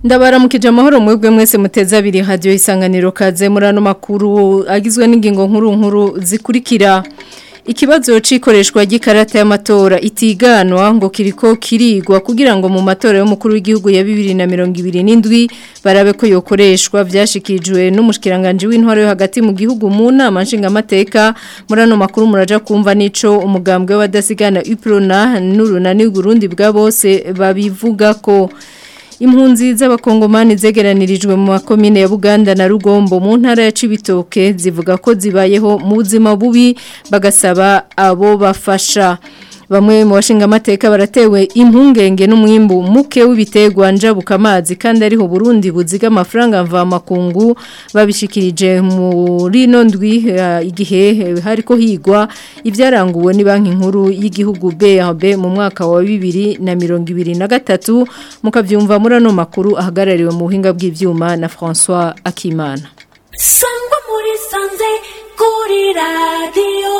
ndabaramukije amahoro mwebwe mwese muteze abiri hadiyo isanganiro kaze muri ano makuru agizwe n'ingingo nkuru nkuru zikurikira ikibazo cikoreshwa ry'ikarata y'amatora itiganwa ngo kiriko kirigwa kugira ngo mu matora y'umukuru w'igihugu ya 2027 barabe ko yokoreshwa vyashikijwe n'umushikiranganje w'intwaro yo hagati mu gihugu mu nama nshinga mateka muri ano makuru muraja kumva nico umugambwe w'abadasigana Uprona n'urunani Burundi bwa bose babivuga ko impunzi z'abakongomani zegeranirijwe mu makomine ya Buganda na Rugombo mu ntara ya Cibitoke zivuga ko zibayeho mu buzima bubi bagasaba abo bafasha bamwe mu bashinga amateka baratewe impungenge n'umwimbu muke w'ibitegwa njabuka amazi kandi ariho Burundi buziga amafaranga mva makungu babishikirije muri no ndwi uh, igihe hariko higwa ivyaranguwe ni banki nkuru y'igihugu BRB mu mwaka wa 2023 mukavyumva muri ano makuru ahagarariwe mu buhinga bw'ivyuma na François Akimana Sangwa muri sanze kuri radio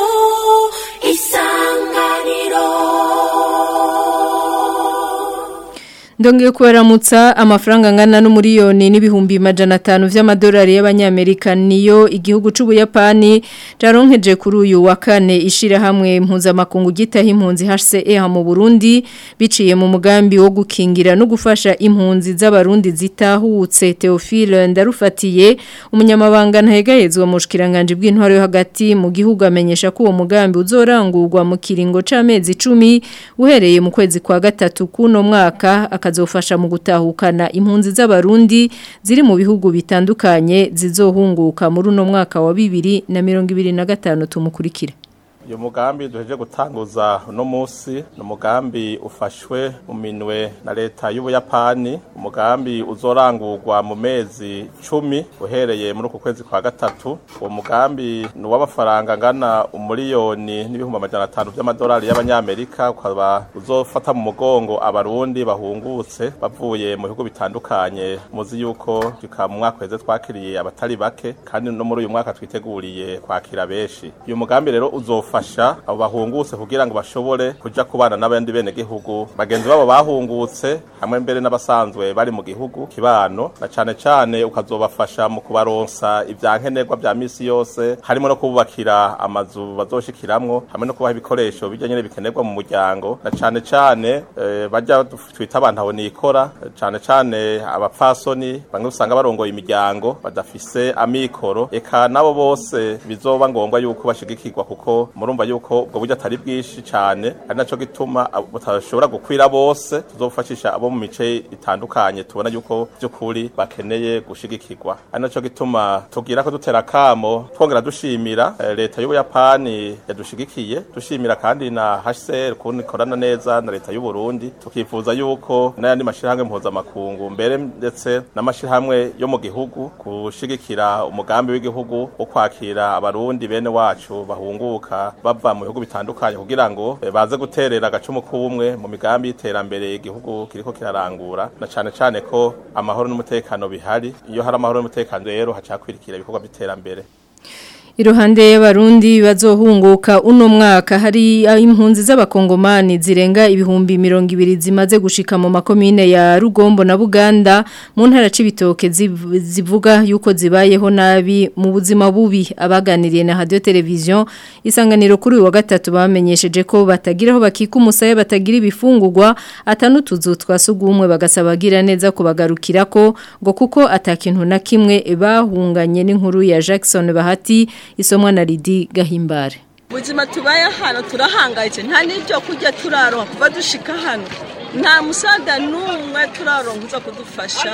Ndongeye kubaramutsa amafaranga angana n'umuriyoni n'ibihumbi majana atanu vy'amadolari y'abanyamerika niyo igihugu c'ubuyapani caronkeje kuri uyu wa kane ishira hamwe mpuzamakungu gitaha impunzi HCR mu Burundi biciye mu mugambi wo gukingira no gufasha impunzi z'abarundi zitahutse Theophile ndarufatiye umunyamabanga ntahegahezwa mu shikiranganje bw'intwaro yo hagati mu gihugu amenyesha ko uwo mugambi uzorangurwa mu kiringo c'amezi 10 uhereye mu kwezi kwa gatatu kuno mwaka akazofasha mu gutahukana impunzi z'abarundi ziri mu bihugu bitandukanye zizohunguka muri uno mwaka wa bibiri na mirongo ibiri na gatanu tumukurikira uyu mugambi duheje gutanguza uno munsi ni umugambi ufashwe mu minwe na leta y'ubuyapani umugambi uzorangurwa mu mezi cumi uhereye muri uku kwezi kwa gatatu uwo mugambi ni uw'amafaranga angana umuriyoni n'ibihumbi amajana atanu by'amadolari y'abanyamerika ukaba uzofata mu mugongo abarundi bahungutse bavuye mu bihugu bitandukanye muzi yuko tuka mu mwaka weze twakiriye abatari bake kandi no muri uyu mwaka twiteguriye kwakira benshi uyu mugambi rero uzofa bafasha abo bahungutse kugira ngo bashobore kuja kubana n'abandi bene gihugu bagenzi babo bahungutse hamwe mbere n'abasanzwe bari mu gihugu kibano na cane cane ukazobafasha mu kubaronsa ivyankenerwa vya misi yose harimo no kububakira amazu bazoshikiramwo hamwe no kubaha ibikoresho bijya nyene bikenerwa mu muryango na cane cane e, bajya twita abantu aho nikora cane cane abapfasoni bamwe usanga barongoye imiryango badafise amikoro eka nabo bose bizoba ngombwa yuko bashigikirwa kuko murumva yuko ubwo buryo atari bwinshi cyane ari naco gituma butashobora gukwira bose tuzofashisha abo mu mice itandukanye tubona yuko by'ukuri bakeneye gushigikirwa ari naco gituma tugira ko dutera kamo twongera dushimira leta y'ubuyapani yadushigikiye dushimira kandi na HCR kuntu ikorana neza na leta y'u Burundi tukifuza yuko n'ayandi mashirahamwe mpuzamakungu mbere ndetse n'amashirahamwe yo mu gihugu gushigikira umugambi w'igihugu wo kwakira abarundi bene wacu bahunguka bava mu bihugu bitandukanye kugira ngo baze guterera agacumu k'ubumwe mu migambi y'iterambere igihugu kiriko kirarangura na cane cane ko amahoro n'umutekano bihari iyo hari amahoro n'umutekano rero hacakwirikira ibikorwa by'iterambere Iruhande y'abarundi bazohunguka uno mwaka hari impunzi z'abakongomani zirenga ibihumbi mirongo ibiri zimaze gushika mu makomine ya Rugombo na Buganda mu ntara c'ibitoke zivuga yuko zibayeho nabi mu buzima bubi abaganiriye na radio television isanganiro kuri wa gatatu bamenyesheje ko batagiraho bakika umusaya batagira ibifungurwa atanutuzu twasugumwe bagasabagira neza kubagarukirako ngo kuko atakintu na kimwe bahunganye n'inkuru ya Jackson Bahati isomwa na Lidi Gahimbare Buzima tubaye hano turahangayitse nta n'ibyo kurya turaronka kuva dushika hano nta musada n'umwe turaronka uza kudufasha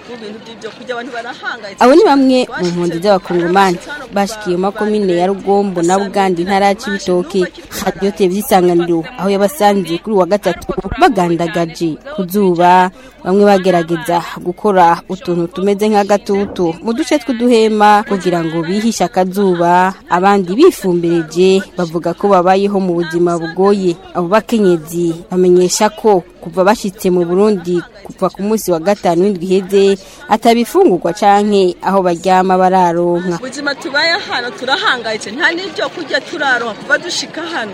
abo ni bamwe mu mpunzi z'abakongomani bashikiye mu makomine ya rugombo na buganda intara ya cibitoke radiyo televiziyo isanganiro aho yabasanze kuri wa gatatu bagandagaje ku zuba bamwe bagerageza gukora utuntu tumeze nk'agatutu mu duce tw'uduhema kugira ngo bihishe akazuba abandi bifumbireje bavuga ko babayeho mu buzima bugoye abo bakenyezi bamenyesha ko kuva bashitse mu burundi kuva ku munsi wa gatanu w'indwi iheze atabifungurwa canke aho baryama bararonka ubuzima tubaye hano turahangayitse nta n'ibyo kurya turaronka kuva dushika hano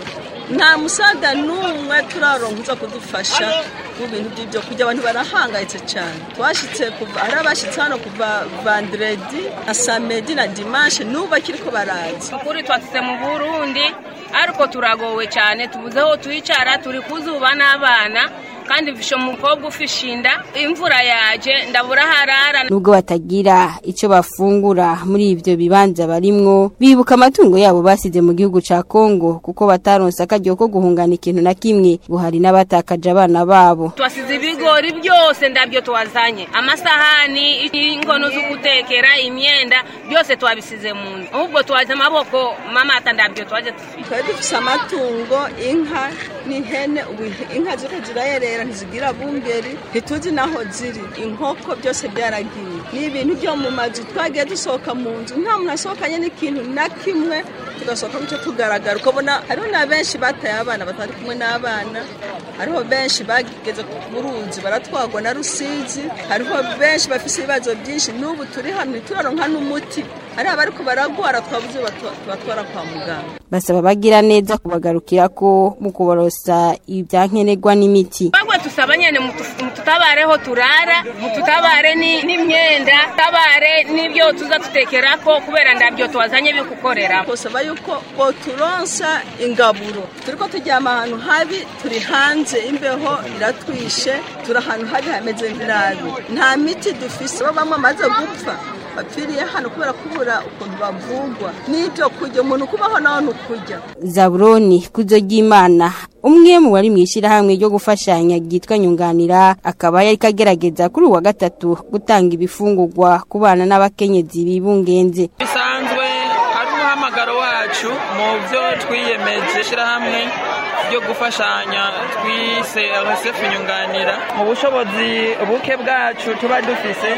nta musaga n'umwe turaronka uza kudufasha mu bintu by'ibyo kurya abantu barahangayitse cyane twashyitse kuva hari abashyitse hano kuva vanderedi na samedi na dimanche n'ubu bakiri ko baraza ukuri twatse mu burundi ariko turagowe cyane tubuze aho twicara turi kuzuba n'abana kandi mfishe umukobwa ufishe inda imvura yaje ndabura harara nubwo batagira icyo bafungura muri ibyo bibanza barimwo bibuka amatungo yabo basize mu gihugu ca Kongo kuko bataronse akaryo ko guhungana ikintu na kimwe ngo hari n'abatakaje abana babo twasize ibigori byose ndabyo twazanye amasahani ingono zo gutekera imyenda byose twabisize mu nzu ahubwo twaje amaboko mama ata ndabyo twaje dufite twari dufise amatungo inka n'ihene ubu inka ziriko zirayerera ntizigira bungeri ntituzi naho ziri inkoko byose byaragiye ni ibintu byo mu mazu twagiye dusohoka mu nzu nta muntu asohokanye n'ikintu na kimwe tugasohoka mucyo tugaragara ukabona hariho na benshi bataye abana batari kumwe n'abana hariho benshi bageze ku ruzi baratwagwa na rusizi hariho benshi bafise ibibazo byinshi n'ubu turi hamwe turaronka n'umuti hari abariko baragwara twabuze tubatwara kwa muganga basaba bagira neza kubagarukira ko mu kuborosa ibyankenerwa n'imiti bagwe tusaba nyene mututabareho turara mututabare n'imyenda tabare n'ibyo tuza tutekerako kubera ndabyo twazanye bikukorera kusaba yuko boturonsa ingaburo turiko turyama ahantu habi turi hanze imbeho iratwishe turi ahantu habi hameze nabi nta miti dufise bo bamwe amaze gupfa bapfiriye hano kubera kubura ukuntu bavugwa n'ibyo kurya umuntu kubaho nawe ntukurya zaburoni kuzo ry'imana umwe mu bari mu ishyirahamwe ryo gufashanya ryitwa nyunganira akaba yari kagerageza kuri uwa gatatu gutanga ibifungurwa ku bana n'abakenyezi bibungenze bisanzwe ari umuhamagaro wacu mu byo twiyemeje ishyirahamwe ryo gufashanya twise RSF nyunganira mu bushobozi buke bwacu tuba dufise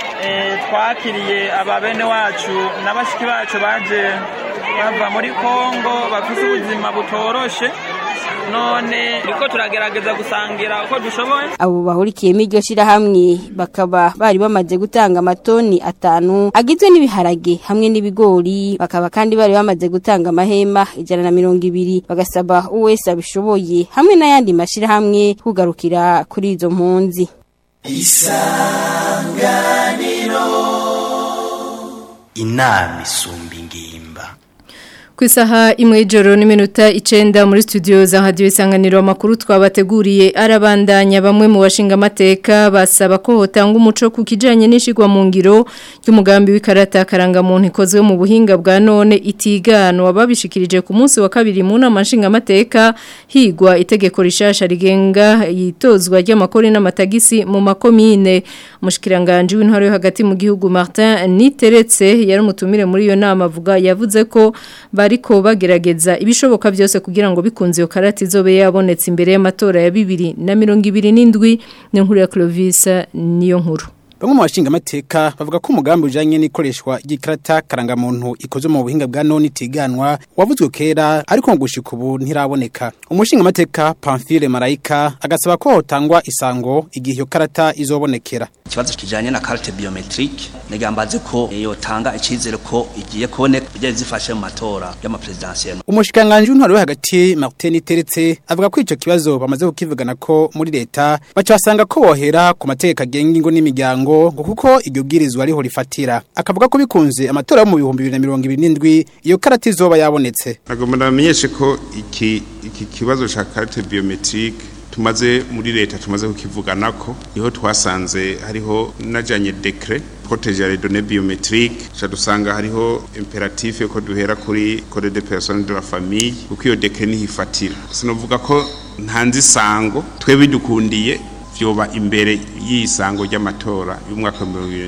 twakiriye ababene wacu n'abashiki bacu baje bava muri kongo bafite ubuzima butoroshe none riko turagerageza gusangira uko dushoboye abo bahurikiyemo iryo shirahamwe bakaba bari bamaze gutanga amatoni atanu agizwe n'ibiharage hamwe n'ibigori bakaba kandi bari bamaze gutanga amahema ijana na mirongo ibiri bagasaba uwese abishoboye hamwe n'ayandi mashirahamwe kugarukira kuri izo mpunzi isanganiro inama isumba ingimba ku isaha imwe y'ijoro n'iminota icenda muri studio za radiyo isanganiro amakuru twabateguriye arabandanya bamwe mu bashinga amateka basaba ko hotanga umuco ku kijyanye n'ishyirwa mu ngiro ry'umugambi w'ikarata karangamuntu ikozwe mu buhinga bwa none itiganwa babishikirije ku munsi wa kabiri mu nama nshingamateka higwa itegeko rishasha rigenga yitozwa ry'amakori n'amatagisi mu makomine umushikiranganje w'intwaro yo hagati mu gihugu Martin Niteretse yari umutumire muri iyo nama avuga yavuze ko bariko bagerageza ibishoboka byose kugira ngo bikunze iyo karate izobe yabonetse imbere y'amatora ya bibiri na mirongo ibiri n'indwi ni nkuru ya Clovis niyo nkuru Bamwe mu bashinga amateka bavuga ko umugambi ujanye n'ikoreshwa ry'ikarata karangamuntu ikoze mu buhinga bwa none itiganwa wavuzwe kera ariko ngo gushika ubu ntiraboneka. Umushinga amateka Pamphile Marayika agasaba ko hotangwa isango igihe iyo karata izobonekera. Ikibazo kijanye na carte biometrique negambaze ko yotanga icizere ko igiye kuboneka bijye zifashe mu matora y'ama presidentiel. Umushikanganje w'intwaro yo hagati Martin Teretse avuga ko ico kibazo bamaze kukivugana ko muri leta baca basanga ko bohera ku mategeko agenga ingo n'imiryango ngo kuko iryo bwirizwa ariho rifatira akavuga ko bikunze amatora yo mu bihumbi bibiri na mirongo ibiri n'indwi iyo karata izoba yabonetse nagomba namenyeshe ko iki iki kibazo cya karite biometrique tumaze muri leta tumaze kukivuganako niho twasanze hariho najanye decret proteger les données biométriques cha dusanga hariho imperatif ko duhera kuri code de personnes de la famille kuko iyo decret nihifatira sinovuga ko ntanzi sango twebwe dukundiye vyoba imbere y'isango ry'amatora y'umwaka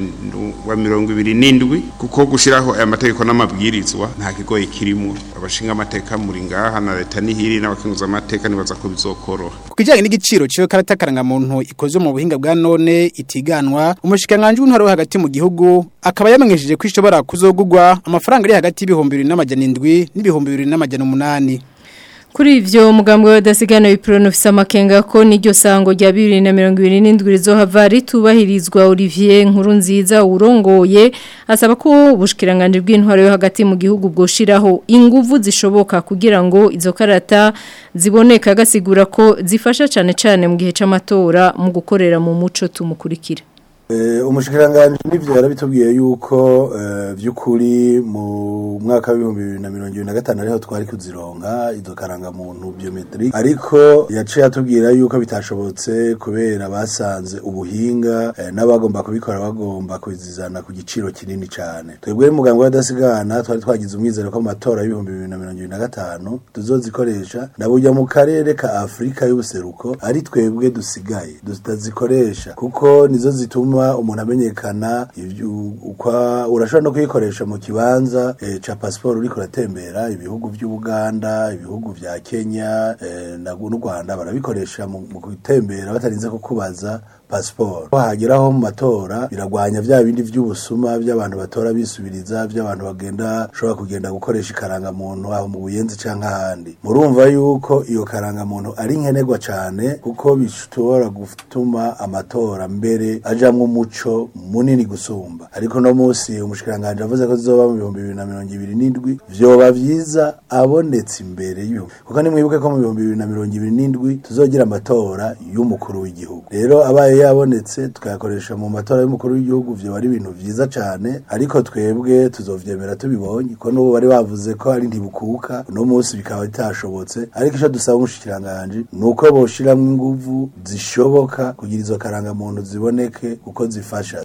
wa mirongo ibiri n'indwi kuko gushiraho aya mategeko n'amabwirizwa nta kigoye kirimo abashinga amateka muri ngaha na leta nihiri n'abakenguza amateka nibaza ko bizokoroha ku kijanye n'igiciro c'iyo karata karangamuntu ikoze mu buhinga bwa none itiganwa umushikanganje w'intwaro wo hagati mu gihugu akaba yamenyesheje ko ishobora kuzogugwa amafaranga ari hagati y'ibihumbi bibiri n'amajana indwi n'ibihumbi bibiri n'amajana umunani Kuri ivyo mugambwe w'adasigana w'iprono ufise amakenga ko n'iryo sango rya 2027 rizohava ritubahirizwa Olivier nkuru nziza urongoye asaba ko ubushikiranganje bw'intwaro yo hagati mu gihugu bwoshiraho inguvu zishoboka kugira ngo izo karata ziboneka gasigura ko zifasha cane cane mu gihe c'amatora mu gukorera mu muco tumukurikira umushikiranganji n'ibyo yarabitubwiye yuko by'ukuri mu mwaka w'ibihumbi bibiri na mirongo ibiri na gatanu ariho twari kuzironka izo karangamuntu biometri ariko yaciye atubwira yuko bitashobotse kubera basanze ubuhinga n'abagomba kubikora bagomba kubizizana ku giciro kinini cyane twebwe muganga w'adasigana twari twagize umwizero ko mu matora y'ibihumbi bibiri na mirongo ibiri na gatanu tuzozikoresha na burya mu karere ka afurika y'ubuseruko ari twebwe dusigaye tutazikoresha kuko nizo zituma umuntu amenyekana urashobora no kuyikoresha mu kibanza ca pasiporo uriko uratembera ibihugu by'ubuganda ibihugu vya kenya n'u rwanda barabikoresha mu gutembera batarinze kukubaza pasiporo hageraho mu matora biragwanya vya bindi vy'ubusuma by'abantu batora bisubiriza by'abantu bagenda shobora kugenda gukoresha ikarangamuntu aho mu buyenzi canke ahandi murumva yuko iyo karangamuntu ari nkenerwa cane kuko bishobora gutuma amatora mbere ajamwo umuco munini gusumba ariko no musi umushikiranganje avuze ko zizoba mu bihumbi bibiri na mirongo ibiri n'indwi vyoba vyiza abonetse imbere y'ibihumbi kuko nimwibuke ko mu bihumbi bibiri na mirongo ibiri n'indwi tuzogira amatora y'umukuru w'igihugu rero abaye yabonetse tukayakoresha mu matora y'umukuru w'igihugu vyo ari ibintu vyiza cane ariko twebwe tuzovyemera tubibonye ko n'ubu bari bavuze ko ari ntibukuka uno munsi bikaba bitashobotse ariko ico dusaba umushikiranganje ni uko boshiramwo inguvu zishoboka kugira izo karangamuntu ziboneke uko zifasha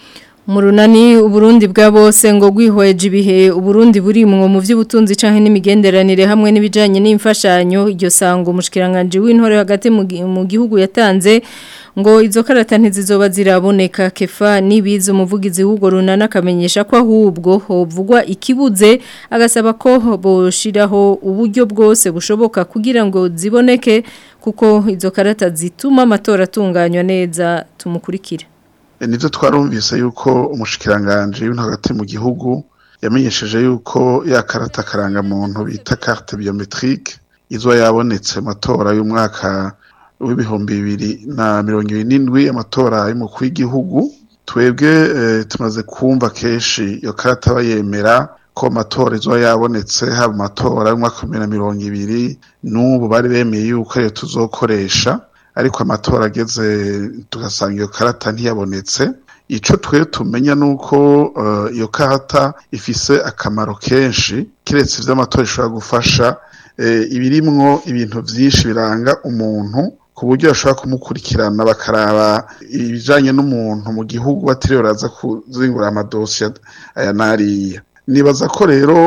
Murunani uburundi bwa bose ngo gwihweje ibihe uburundi burimwo mu vy'ubutunzi canke n'imigenderanire hamwe n'ibijanye n'imfashanyo iryo sango mushikiranganje w'intore hagati mu gihugu yatanze ngo izo karata ntizizoba ziraboneka kefa nibizo umuvugizi w'ugo runana akamenyesha ko ahubwo hovugwa ikibuze agasaba ko boshiraho uburyo bwose bushoboka kugira ngo ziboneke kuko izo karata zituma amatora atunganywa neza tumukurikira nibyo twarumvise yuko umushikiranganje w'intu hagati mu gihugu yamenyesheje yuko ya karata karangamuntu bita carte biometrique izo yabonetse amatora y'umwaka w'ibihumbi bibiri na mirongo ibiri n'indwi amatora y'umukuru w'igihugu twebwe tumaze kumva kenshi iyo karata bayemera ko amatora izo yabonetse haba amatora y'umwaka wa bibiri na mirongo ibiri n'ubu bari bemeye yuko ariyo tuzokoresha ariko amatora ageze tugasanga iyo karata ntiyabonetse icyo twe tumenya ni uko iyo karata ifise akamaro kenshi keretse iby'amatora ishobora gufasha ibirimwo ibintu byinshi biranga umuntu ku buryo bashobora kumukurikirana bakaraba ibijyanye n'umuntu mu gihugu batiriwe baraza kuzingura amadosiye aya n'ariya nibaza ko rero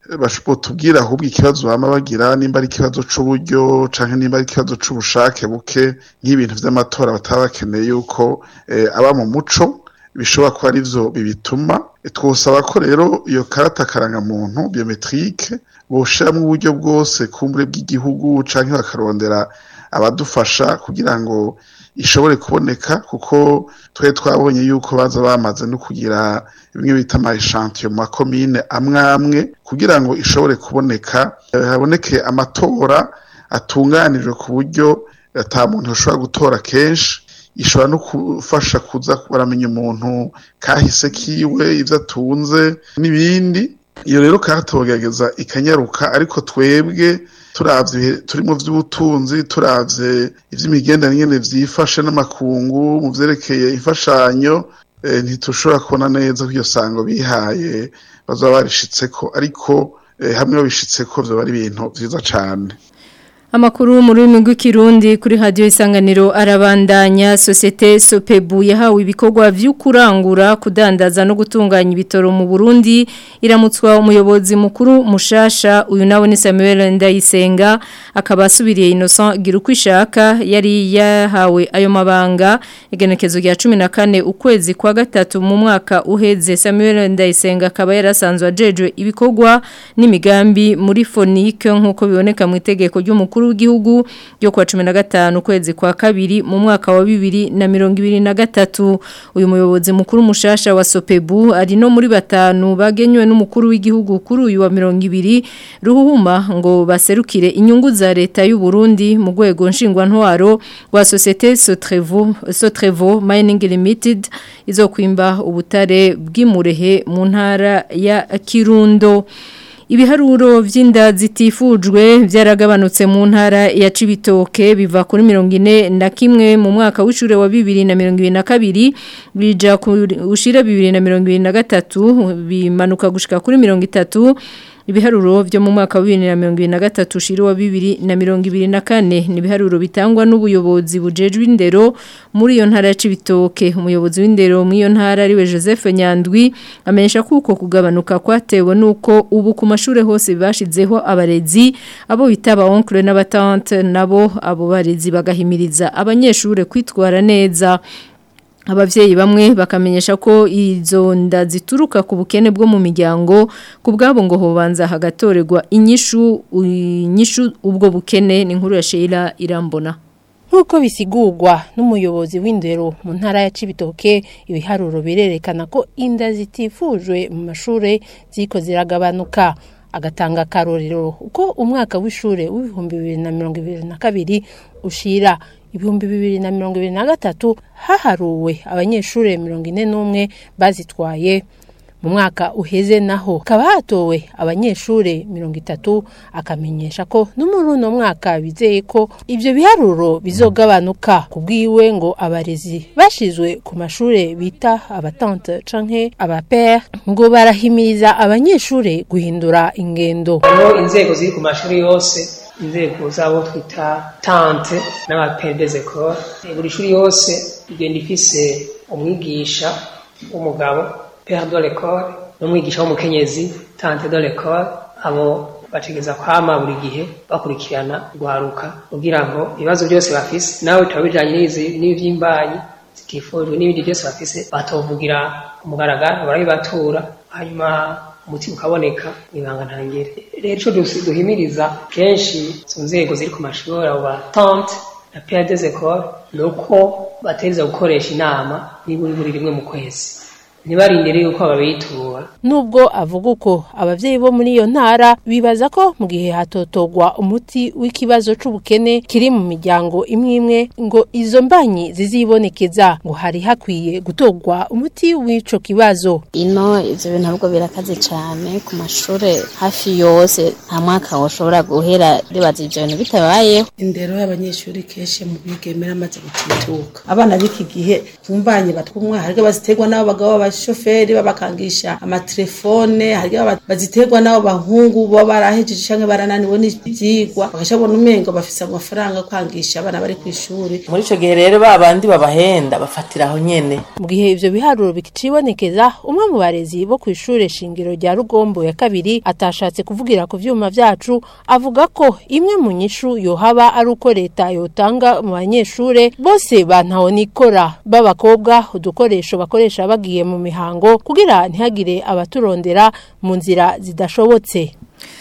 tubwira ahubwo ikibazo baba bagira nimba ari ikibazo cy'uburyo cyangwa nimba ari ikibazo cy'ubushake buke nk'ibintu by'amatora bataba bakeneye yuko aba mu muco bishobora kuba ari byo bibituma twosaba ko rero iyo karata karangamuntu biometrike boshiramo uburyo bwose kumbure bw'igihugu cyangwa bakarondera abadufasha kugira ngo ishobore kuboneka kuko twe twabonye yuko baza bamaze no kugira bimwe bita ama echantiyo mu makomine amwe amwe kugira ngo ishobore kuboneka haboneke amatora atunganijwe ku buryo ata muntu ashobora gutora kenshi ishobora no gufasha kuza baramenya umuntu kahise kiwe ibyo atunze n'ibindi iyo rero karatogerageza ikanyaruka ariko twebwe turavye turimo vy'ubutunzi turavye ivy'imigenderanire vyifashe n'amakungu mu vyerekeye imfashanyo ntitushobora kubona neza ko iyo sango bihaye bazaba barishitseko ariko hamwe babishitseko vyoba ari ibintu vyiza cane Amakuru mu rurimi rw'ikirundi kuri radio isanganiro arabandanya societe Sopebu yahawe ibikorwa vy'ukurangura kudandaza no gutunganya ibitoro mu Burundi iramutswa umuyobozi mukuru mushasha uyu nawe ni Samuel Ndayisenga akaba asubiriye Innocent Girukwishaka yari yahawe ayo mabanga igenekezo rya 14 ukwezi kwa gatatu mu mwaka uheze Samuel Ndayisenga akaba yarasanzwe ajejwe ibikorwa n'imigambi muri Fonike nkuko biboneka mu itegeko ry'umukuru y'umukuru w'igihugu yo kwa 15 kwezi kwa kabiri mu mwaka wa 2023 uyu muyobozi mukuru mushasha wa Sopebu ari no muri batanu bagenywe n'umukuru w'igihugu kuri uyu wa 200 ruhuma ngo baserukire inyungu za leta y'u Burundi mu rwego nshingwa ntwaro wa societe Sotrevo Sotrevo Mining Limited izokwimba ubutare bw'imurehe mu ntara ya Kirundo Ibiharuro vy'inda zitifujwe byaragabanutse mu ntara ya Cibitoke biva kuri 40 na kimwe mu mwaka w'ishure wa 2022 bija ushira 2023 bimanuka gushika kuri 30 Ibiharuro vyo mu mwaka wa 2023 ushira wa 2024 ni ibiharuro bitangwa n'ubuyobozi bujejwe indero muri iyo ntara ya Cibitoke umuyobozi w'indero muri iyo ntara ariwe Joseph Nyandwi amenyesha kuko kugabanuka kwatewe nuko ubu ku mashure hose bashizeho abarezi abo bitaba oncle n'abatante nabo abo barezi bagahimiriza abanyeshure kwitwara neza Abavyeyi bamwe bakamenyesha ko izo nda zituruka ku bukene bwo mu miryango ku bwabo ngo hobanza hagatorerwa inyishu inyishu ubwo bukene ni nkuru ya Sheila irambona Nkuko bisigurwa n'umuyobozi w'indero mu ntara ya Cibitoke ibiharuro birerekana ko inda zitifujwe mu mashure ziko ziragabanuka agatanga karorero uko umwaka w'ishure w'ibihumbi bibiri na mirongo ibiri na kabiri ushira ibihumbi bibiri na mirongo ibiri na gatatu haharuwe abanyeshure mirongo ine n'umwe bazitwaye mu mwaka uheze naho hakaba hatowe abanyeshure mirongo itatu akamenyesha ko no muri uno mwaka bizeye ko ibyo biharuro bizogabanuka ku bwiwe ngo abarezi bashizwe ku mashure bita abatante canke abapere ngo barahimiriza abanyeshure guhindura ingendo hariho inzego ziri ku mashuri yose inzego zabo twita tante n'abapedezekoro buri shuri yose igenda ifise umwigisha w'umugabo père de l'école n'umwigisha w'umukenyezi tante de l'école abo bategeza kwama buri gihe bakurikirana guharuka kugira ngo ibibazo byose bafise nawe bitaba bijanye n'ivyimbanyi zitifujwe n'ibindi byose bafise batovugira umugaragaro barabibatura hanyuma umuti ukaboneka ibanga ntangere rero ico duhimiriza kenshi izo nzego ziri ku mashuri abo ba tante na père des écoles ni uko bategereza gukoresha inama niburi buri rimwe mu kwezi ntibarindire yuko babitura nubwo avuga uko abavyeyi bo muri iyo ntara bibaza ko mu gihe hatotogwa umuti w'ikibazo c'ubukene kiri mu miryango imwe imwe ngo izo mbanyi zizibonekeza ngo hari hakwiye gutogwa umuti w'ico kibazo ino ivyo bintu ahubwo birakaze cane ku mashure hafi yose nta mwaka woshobora guhera ribaza ivyo bintu bitabayeho indero y'abanyeshuri kenshi mu bigemera amaze gutituka abana b'iki gihe kumbanye batwumwa hariko baziterwa n'abo bagabo abashoferi babakangisha amatelefone hariko baziterwa n'abo bahungu bo barahejeje canke barananiwe n'ivyigwa bagashabona umengo bafise amafaranga kwangisha abana bari kw'ishuri muri ico gihe rero ba bandi babahenda bafatira aho nyene mu gihe ivyo biharuro bikicibonekeza umwe mu barezi bo kw'ishure shingiro rya rugombo ya kabiri atashatse kuvugira ku vyuma vyacu avuga ko imwe mu nyishu yohaba ari uko leta yotanga mu banyeshure bose bantaho nikora b'abakobwa udukoresho bakoresha bagiye mu mihango kugira ntihagire abaturondera mu nzira zidashobotse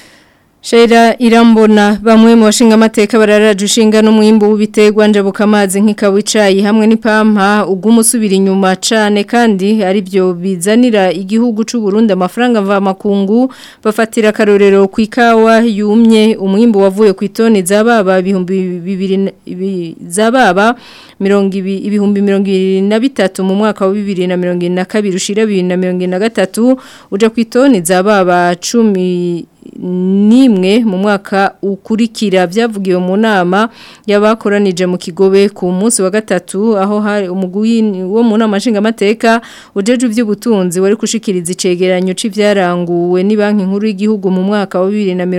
Shaira irambona bamwe mu bashinga amateka bararaje ushinga n'umwimbo w'ibiterwa njabuka amazi nk'ikawicayi hamwe n'ipampa ugumusubira inyuma cane kandi ari byo bizanira igihugu c'u Burundi amafaranga mva makungu bafatira karorero ku ikawa yumye umwimbo wavuye ku itoni zababa ibihumbi bibiri zababa mirongo ibihumbi mirongo ibiri na bitatu mu mwaka wa bibiri na mirongo ine na kabiri ushira bibiri na mirongo ine na gatatu uja ku itoni zababa cumi nimwe mu mwaka ukurikira byavugiwe mu nama y'abakoranije mu kigobe ku munsi wa gatatu aho hari umugwi wo mu nama nshingamateka ujeje iby'ubutunzi wari gushikiriza icegeranyo c'ivyaranguwe ni banki nkuru y'igihugu mu mwaka wa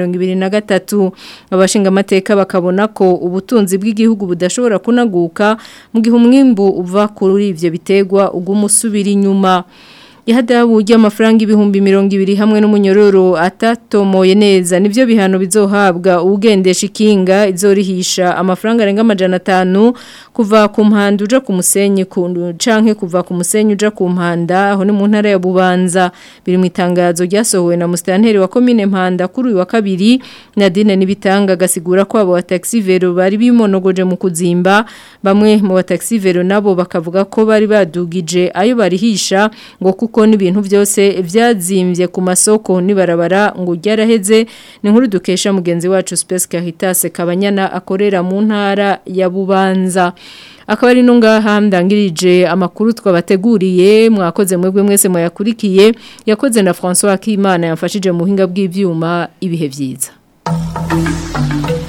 2023 abashingamateka bakabona ko ubutunzi bw'igihugu budashobora kunaguka mu gihe umwimbu uva kuri ivyo bitegwa ugumusubira inyuma ihadabu ry'amafaranga ibihumbi mirongo ibiri hamwe n'umunyororo atatomoye neza nibyo bihano bizohabwa ugendesha ikinga izorihisha amafaranga arenga amajana atanu kuva ku mpanda uja ku musenyi canke kuva ku musenyi uja ku mpanda aho ni mu ntara ya Bubanza biri mu itangazo ryasohowe na mustanteri wa commune Mpanda kuri uyu wa kabiri Nadine nibitanga gasigura ko abo wa taxi vero bari bimonogoje mu kuzimba bamwe mu ba taxi vero nabo bakavuga ko bari badugije ayo barihisha ngo kuko n'ibintu byose byazimbye ku masoko nibarabara ngo ryaraheze ni nkuru dukesha mugenzi wacu Space Caritas Kabanyana akorera mu ntara ya Bubanza akaba ari ngaha ndangirije amakuru twabateguriye mwakoze mwebwe mwese muyakurikiye yakoze na François Akimana yamfashije mu buhinga bw'ibyuma ibihe byiza